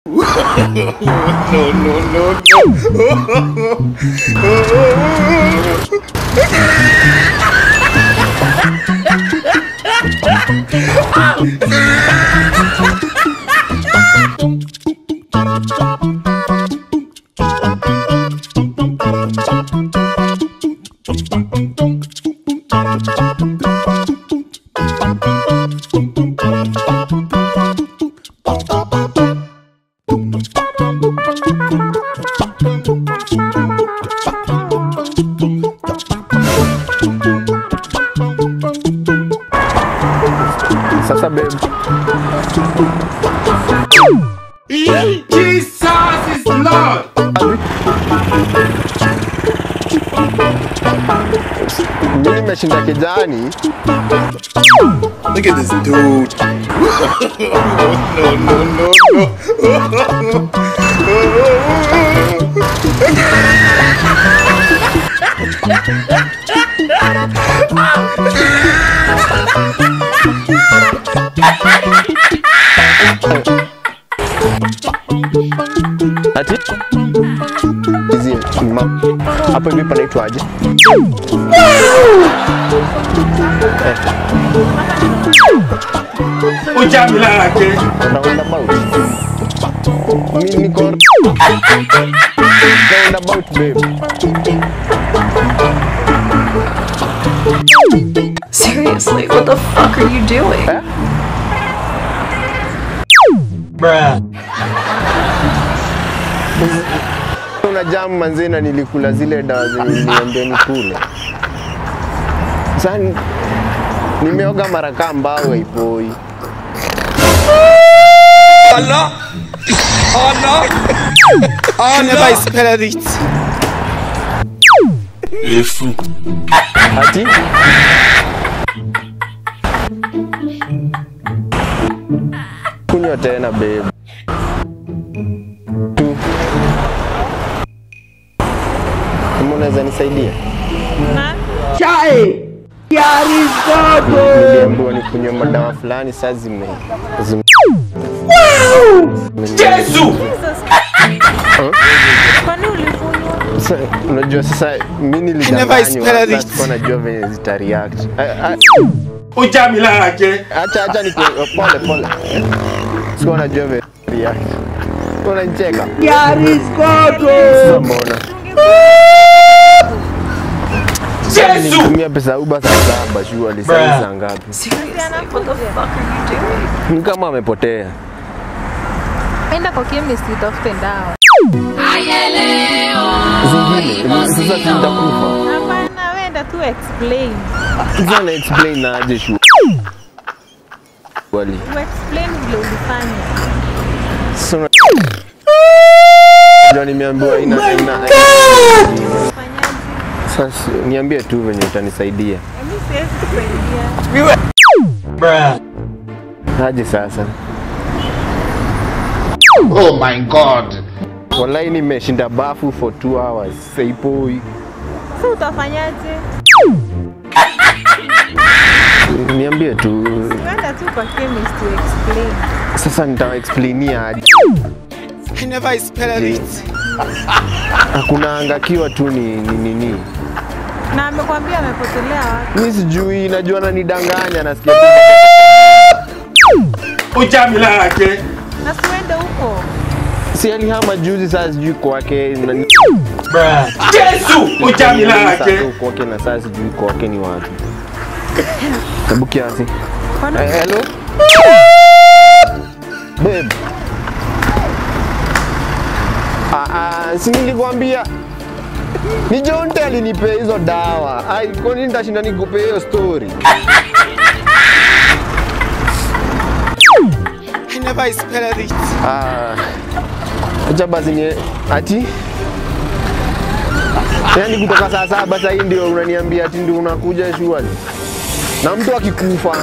Sasa babe, Jesus is Lord. mimi nimeshinda kijani. Look at this dude. no, no, no, Ati hizi ma- hapo hivi panaitwaje? no. Ujamila yake. Roundabout. Mimi niko roundabout babe. Seriously, what the fuck are you doing? Una jamu manze na nilikula zile dawa zenye niliambia nikule. Sasa ni- nimeoga mara kaa mbao haipoi. Ati kunywa tena babe. Tu. Kama unaweza nisaidia? Niliambiwa nikunywe madawa fulani saa zime zime- Yesu. Kwani ulikunywa? Sa- unajua sasa mi nilidanganywa sasa sikuwa najua venye zita react. A- a- Ujamila yake. Acha acha ni pole pole. Sikuwa najua venye react. Unanicheka? Sasa mbona? Yesu. Nitumia pesa Uber saa saba shughuli saa saa ngapi? Seriously, what the fuck are you doing? Ni kama amepotea. Enda kwa chemist utafute dawa. Zingine sasa tutakufa. Hapana, wenda tu explain. Sasa na explain na aje shughuli. Wali. Tu explain vile ulifanya. Sasa una- Ndio nimeambiwa ina ina Ufanyaje? sasa niambie tu venye utanisaidia. Mimi siwezi kusaidia. Aje sasa. Oh my God. Wallahi nimeshinda bafu for 2 hours. Saipoi. Sasa utafanyaje? Niambie tu. Wenda tu kwa chemist to explain. Sasa nitawaexplainia aje. Hakuna angakiwa tu ni ni nini. Na amekwambia amepotelea wapi? Mi sijui, najua ananidanganya, nasikia tu Ujamila yake. Na siwende huko. si alihama juzi, saa sijui kwake na- Yesu. Ujamila Sasa yake. kwake na saa sijui kwake ni wapi. Hebu kiasi. Kwani Eh, hello? Babe. Ah, ah, si nilikwambia ni Jonte alinipea hizo dawa. Ai, kwa nini nitashinda nikupea hiyo story? Ah, acha basi ni ati yaani kutoka saa saba sasa hii ndio unaniambia ati ndio unakuja shughuli na mtu akikufa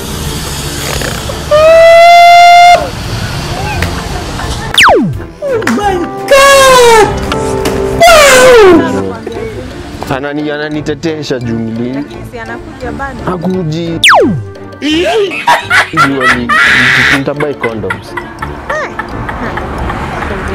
anani ananitetesha juu nili si anakuja bado? hakuji ndio ni nitabai condoms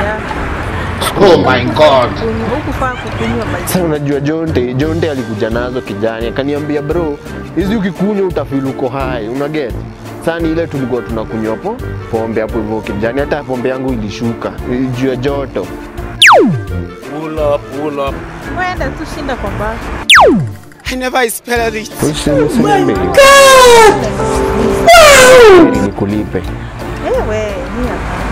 Yeah. Oh my god. Kunywa- hukufaa kukunywa maji. Sasa unajua Jonte, Jonte alikuja nazo kijani, akaniambia bro, hizi ukikunywa utafeel uko hai, una get? Sasa ni ile tulikuwa tunakunywa po pombe hapo hivyo kijani, hata pombe yangu ilishuka eh, juu ya joto. Pull up, pull up. Wenda tu shinda kwa baa. I never expected it. Usiniambie. Heri nikulipe. Ewe, ni hapa.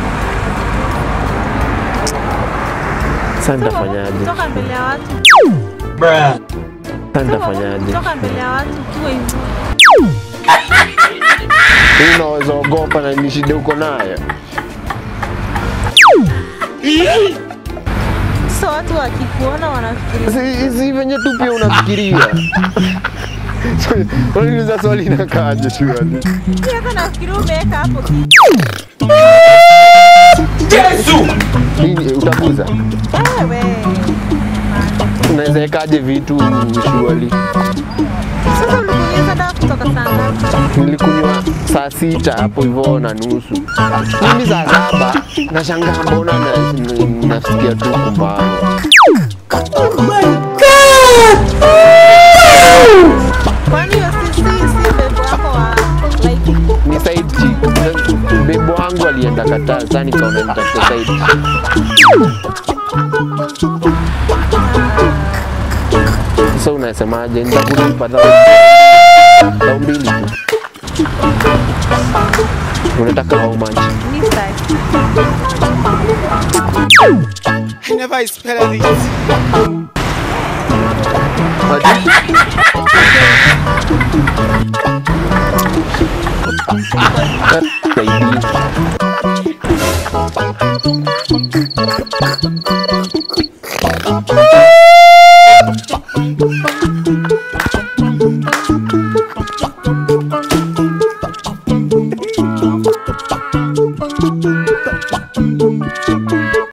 Sasa nitafanyaje? Kutoka mbele ya watu. Bruh. Sasa nitafanyaje? Kutoka mbele ya watu ukiwa hivyo. Hii unaweza ogopa na ni shida uko nayo. Sasa watu wakikuona wanafikiria Si si venye tu pia unafikiria. Unauliza swali inakaaje shwali? Pia hata nafikiria umeweka hapo Yesu! Nini utakuza? Ewe. Unaweza wekaje vitu shwali? Sasa ulikunyeza dawa kutoka saa ngapi? Nilikunywa saa sita hapo hivyo na nusu. Mimi saa saba nashangaa mbona na- na- nasikia tu kumbago. Kwani hiyo si si si bebo wako wa like Ni side chick. Bebo wangu alienda Qatar, sasa nikaona nitafute side chick. Sasa unasemaje? Nitakulipa dhao dhao mbili tu. Unataka how much? ni style. I never expected it. Baby.